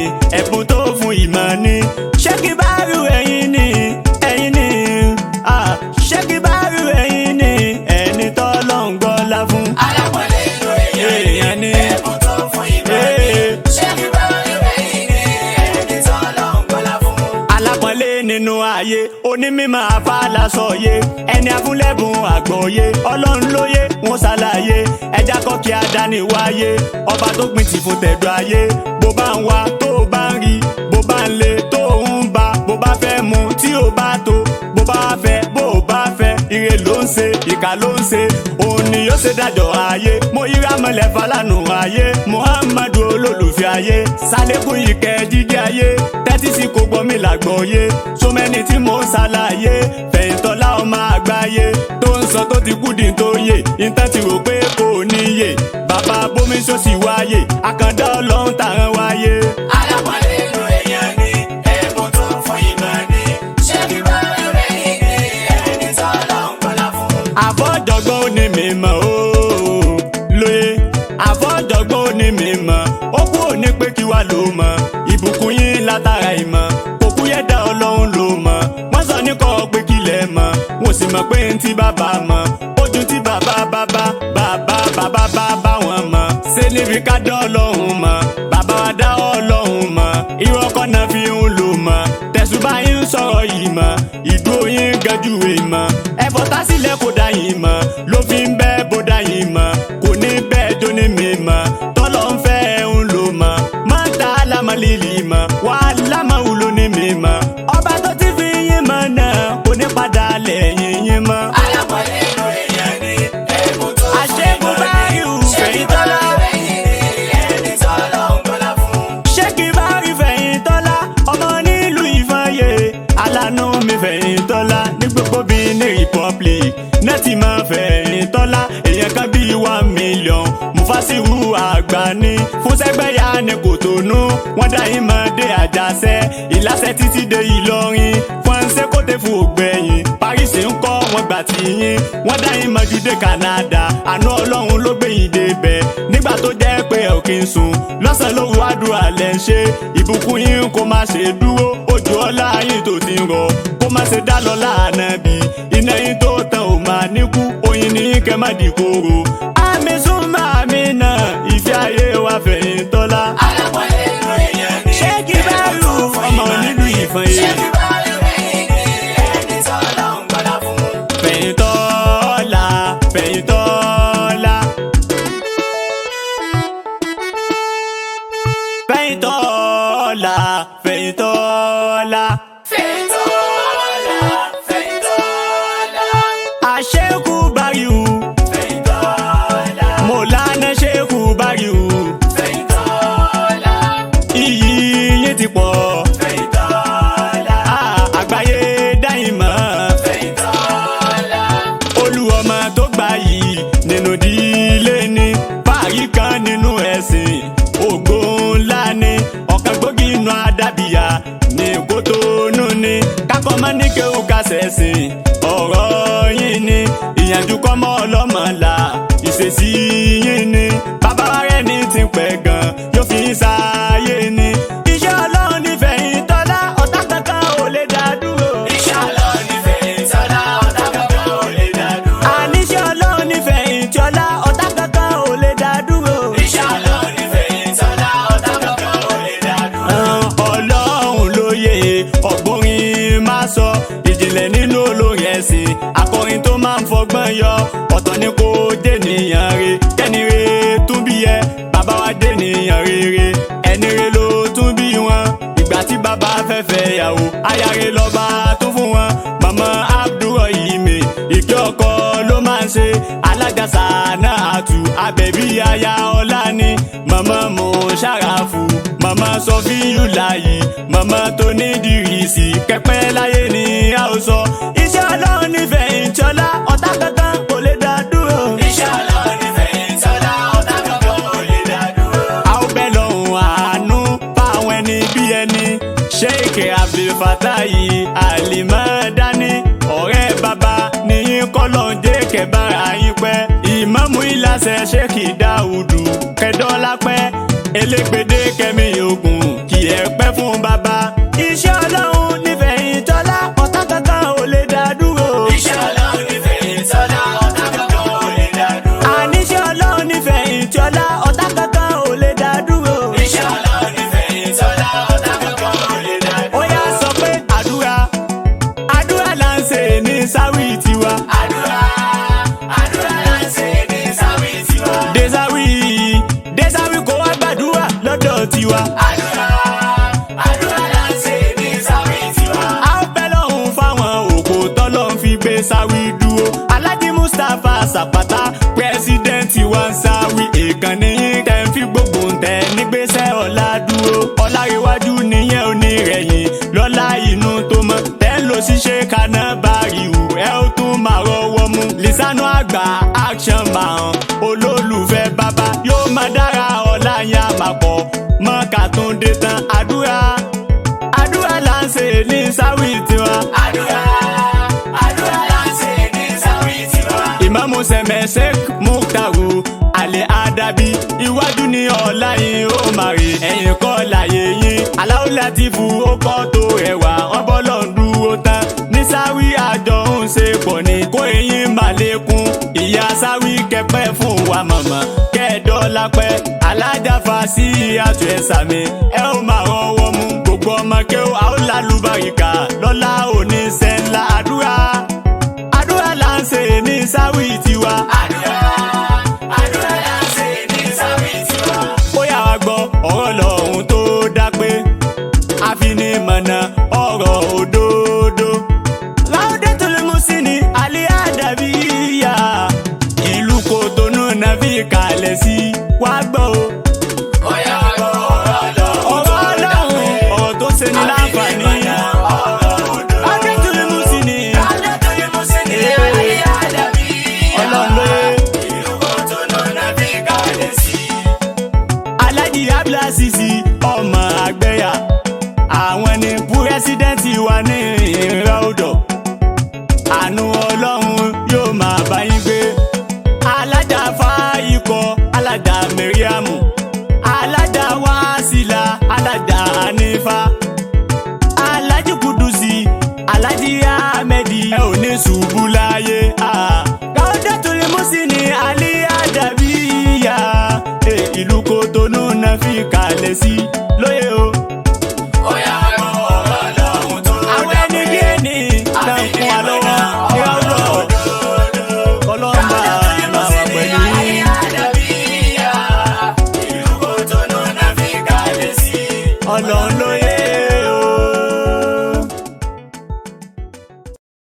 ẹ̀bùn tó fún ìmọ̀ ni ṣé kí bá rú ẹ̀yin ni ẹ̀yin ni ah, ṣé kí bá rú ẹ̀yin ni ẹni tọ́lọ́ ń gbọ́lá fún. alápọ̀lé inú èèyàn ni èèyàn ni ẹ̀bùn tó fún ìmọ̀ ni ṣé kí bá rẹ̀ yìí ni ẹni tó lọ ń gbọ́lá fún. alápọ̀nlé nínú ayé onímọ̀ afálasọ̀yé ẹni afúnlẹ́bùn àgbọ̀yé ọlọ́run lóye wọn ṣàlàyé ẹja kọ́ kí adání wáyé ọba tó gbìn tì fún tẹ̀dọ̀ ayé bó bá ń wá tó o bá ń rí bó bá ń le tó o ń bá bó bá fẹ́ mu tí o bá tó bó bá fẹ́ bó o bá fẹ́ ire ló ń ṣe ìkà ló ń ṣe òun ni yóò ṣe dájọ́ ayé mo yíra mọ́lẹ̀ falanu ayé muhammadu olólùfẹ́ ayé sálẹ́kùn ìkẹ́ jíjẹ́ ayé tẹ́tí sí kò gbọ́ mi làgbọ́yé so many tí mo ń ṣàlàyé fẹ̀yìntọ́lá ọmọ àgbáyé tó ń sọ tó ti kú dín tó yè ìtàn ti rò pé kò níyè bàbá bómi sọ́sì wáyé àkàndá ọlọ́run tàrán wáyé. alápọ̀lé inú èèyàn ni ẹ̀bùn tó fún ìmọ̀ ni ṣé kí bá rẹ̀ yìí ni ẹni tó lọ ń gbọ́lá fún. àfọ́jọ́gbọ́n ó ní mi mọ̀ ó lóye àfọ́jọ́gbọ́n ó ní mi mọ̀ ó kú òní pé kí wàá ló mọ̀ ìbùkún yín látara ìmọ̀ kò kú yẹ dá ọlọ́run ló mọ̀ wọ́n sọ ní kọ́ pé kí lẹ̀ mọ̀ wọ́n sì mọ̀ pé ń tí bàbá mọ̀ ojú tí bàbá bàbá bàbá bàbá bàbá wọn mọ̀ ṣé níbi ká dá ọlọ́run mọ̀ bàbá wa dá ọlọ́run mọ̀ irọ́ ọkọ̀ náà fi ń lò mọ̀ tẹ̀sùbá yín ń sọ̀rọ̀ yìí mọ̀ ìdúró yín gẹ́jú èèmọ̀ ẹ̀fọ́ tásílẹ̀ kò dá yín mọ̀ ló fi ń bẹ́ bó dá yín mọ̀ kò ní bẹ́ẹ̀ jó ní mi mọ̀ tọ́lọ́ ń fẹ́ ń lò mọ̀ má ta lámàlìlì mọ̀ wà lámàwùlò ní mi mọ̀ ọba tó ti fi yín mọ̀ náà kò ní padà lẹ́yìn yín mọ̀. alápọ̀lé inú èèyàn ni ẹ̀bùn tó fún àṣẹ́gun ìmọ̀ bá ni yù ṣé kí bá fẹ̀yìntọ́lá rẹ̀ yìí ni ẹni tó lọ ń gbọ́lá fún. ṣé kí bá rí fẹ̀yìntọ́lá ọmọ nílùú ìfọyẹ alánú mi fẹ̀yìntọ́lá ní gbogbo bíi ní republic nẹ́ẹ̀tì máa fẹ̀yìntọ́lá èèyàn kan bíi one million mufasiru àgbà ní fúnṣẹ́gbẹ́yà ní kòtónú wọ́n dá yín máa dé àjàṣẹ́ ìlàsẹ̀ títí dé ìlọrin fọ́nṣẹ́ kóté fún ògbẹ̀yìn paris ń kọ́ wọn gbà tí yín wọ́n dá yín máa ju dé canada àánú ọlọ́run ló gbé yín débẹ̀ nígbà tó jẹ́ pé ẹ̀ ò kí n sùn lọ́sàn-án lóru àdúrà lẹ́ ń ṣe ìbùkún yín kó má ṣe dúró ojú ọlá yín tó ti ń rọ kó má ṣe dá lọ láàánú bí iná yín tó tán ò máa níkú oyin ní kẹ́ má di kóró. àmì súnmọ́ àmì náà ìfẹ́ ayé wa fẹ̀yìn tọ́lá. alápọ̀lé inú èèyàn ni ṣé kí bá rú ọmọ nílùú ìfọ̀n ṣé yìí. kí bá rẹ̀ yìí ni ẹni tó lọ ń gbọ́lá fún. fẹ̀yìn tọ́lá fẹ̀yìn tọ́lá. fẹ̀yìn tọ́lá fẹ̀yìn tọ́lá. Fẹ̀yìntọ́lá, Fẹ̀yìntọ́lá, àṣekú báyìí Fẹ̀yìntọ́lá, mọ̀lánà ṣekú báyìí Fẹ̀yìntọ́lá, iyì yín ti pọ̀ Fẹ̀yìntọ́lá, Ah, àgbáyé dáhìn mọ́ Fẹ̀yìntọ́lá, olùwọ́mọ tó gbà yìí nínú ìdílé ni fàárí kan nínú ẹ̀sìn ògo ńlá ni ọ̀kan gbòógì inú àdàbíyà ní kótónú ni kákọ́ máa ní kéwù ká ṣẹ̀sìn ọ̀rọ̀ yín ni ìyànjú kọ́ mọ́ ọlọ́mọ là ìṣesí yín ni bàbá wa rẹ̀ ní ti pẹ́ gan yóò fi ń sáyé ni iṣẹ́ ọlọ́run nífẹ̀ẹ́ yín tọ́lá ọ̀tá kankan ò lè dá dúró. Iṣẹ́ Ọlọ́run ni Fẹ̀yìntọ́lá, ọ̀tá kankan ò lè dá dúró. àníṣe ọlọ́run nífẹ̀ẹ́ ìtọ́lá ọ̀tá kankan ò lè dá dúró. Iṣẹ́ Ọlọ́run ni Fẹ̀yìntọ́lá, ọ̀tá kankan ò lè dá dúró. ọlọ́run lóye ọ̀gbọ́nrin máa sọ ìjìnlẹ̀ nínú olórin ẹ̀sìn akọrin tó máa ń fọgbọ́n yọ ọ̀tọ̀ ni kò dènìyàn re kẹ́ni re tún bí ẹ bàbá wa dènìyàn rere ẹni re ló tún bí wọn ìgbà tí bàbá fẹ́ fẹ́ yàwó ayáre lọ́ba tún fún wọn màmá abdulrahim ìkẹ́ ọkọ ló máa ń ṣe alájàsá náà àtù abẹ́bí aya ọlá ni màmá mo ṣàràfù màmá sọfíyù láàyè màmá tó ní dìrìsì kẹpẹ láyé ni a ó sọ iṣẹ́ ọlọ́run nífẹ̀ẹ́ ìjọlá ọ̀tá kankan kò lè dá dúró. Iṣẹ́ Ọlọ́run ni Fẹ̀yìntọ́lá, ọ̀tá kankan ò lè dá dúró. a ó bẹ lọ́hùn àánú fáwọn ẹni bí ẹni sheik abdulfatayi alimadani ọ̀rẹ́ bàbá níyìn kọ́lọ̀ jẹ́ kẹbàrà yín pẹ́ ìmáàmù ìlàsẹ̀ sheik dáúdù kẹdọ́lápẹ́ elégbèdé kẹmí ogun kí ẹ pẹ́ fún bàbá. iṣẹ́ ọlọ́run nífẹ̀yìn tọ́lá ọ̀tá kankan ò lè dá dúró. Iṣẹ́ Ọlọ́run nífẹ̀ẹ́ ìtọ́lá ọ̀tá kankan ò lè dá dúró. àníṣe ọlọ́run nífẹ̀yìn tọ́lá ọ̀tá kankan ò lè dá dúró. Iṣẹ́ Ọlọ́run nífẹ̀ẹ́ ìtọ́lá ọ̀tá kankan ò lè dá dúró. ó yá sọ pé àdúrà àdúrà là ń ṣe ní sáwì tiwa. Àdúrà àdúrà là ń ṣe ní sáwì tiwa. desawi desawi kò wá gbàdúrà lọ́dọ̀ tiwa. Àdúrà àdúrà là ń ṣe ní sáwì tiwa. a ó bẹ́ lọ́hùn fáwọn òkò tọ́lọ́ ń fi gbé sáwì dúró. alhaji mustapha sàpàtà pírẹsidẹ́ǹtì wa ń sáwì ìkànnì yín tẹ̀ ń fi gbogbo tẹ̀ nígbésẹ̀ ọ̀la dúró. ọ̀làríwájú nìyẹn ò ní rẹ̀yìn lọ́la inú tó mọ́ tẹ́ ń lọ ṣiṣẹ́ kaná báríwù ẹ ó tún máa rọwọ́ mú. lisanu àgbà action man olólùfẹ́ bàbá yóò máa dára ọ̀la yẹn àmàpọ̀ mọ́ka tún dé tán àdúrà àdúrà là ń ṣe ní sáwì tiwa. Àdúrà àdúrà là ń ṣe ní sáwì tiwa. ìmáàmù sẹ̀mẹ̀sẹ̀ muktaru alẹ́ adabi iwájú ní ọ̀la yìí ó máa rí ẹ̀yìn kọ́ láyé yín aláwọ̀ láti fu ó kọ́ tó ẹ̀wà wọn bọ́lọ̀ ń dúró tán ní sáwì àjọ ń ṣe pọ̀ ní kó eyín máa lékún ìyá sáwì kẹpẹ́ fún wa mọ̀mọ́ kẹ́ẹ̀dọ́lá pẹ́ alájàfà sí àtúnṣe sàmì ẹ ó máa rọwọ́ mú gbogbo ọmọ kéwà ó lálùbáríkà lọ́lá òní sẹ́ńlá àdúrà àdúrà là ń ṣe ní sáwì tiwa. Àdúrà àdúrà là ń ṣe ní sáwì tiwa. ó yà wá gbọ́ ọ̀rọ̀ lọ́hùn tó dá pé àfinimọ̀nà ọ̀rọ̀ òdodo. láwùdé tó lè mú sí ni alẹ́ àdàbí yá ìlú kòtónú náà fi kalẹ̀ sí wá gbọ́ o. Ó yá wá gbọ́ ọ̀rọ̀ Ọlọ́run. ọ̀rọ̀ ọlọ́run ọ̀rọ̀ tó ṣe ní láǹfààní. láwùdé tó lè mú sí ni ọlọ́run ló yẹ. Alhaji Abdulsisi ọmọ àgbẹ̀yà àwọn ni púrẹ́sídẹ́ǹtì wa ní ìrẹ́ odò àánú ọlọ́run yóò máa bá yín gbé alájà fáyikọ alájà mẹ́ríàmù alájà wàásìlà alájà anífà alájì kudusi alájì ahmedi ẹ ò ní ṣubú láyé káwọ́dé tó lè mú sí ni alí àdàbíyà Eh, ìlú kòtónú náà fi kalẹ̀ sí lóye o. àwọn ẹni bí ẹni náà ń kún wa lọ́wọ́ ní ọ̀dọ̀ ọlọ́mà máa wà pẹ̀lú yín. ọlọ́run ló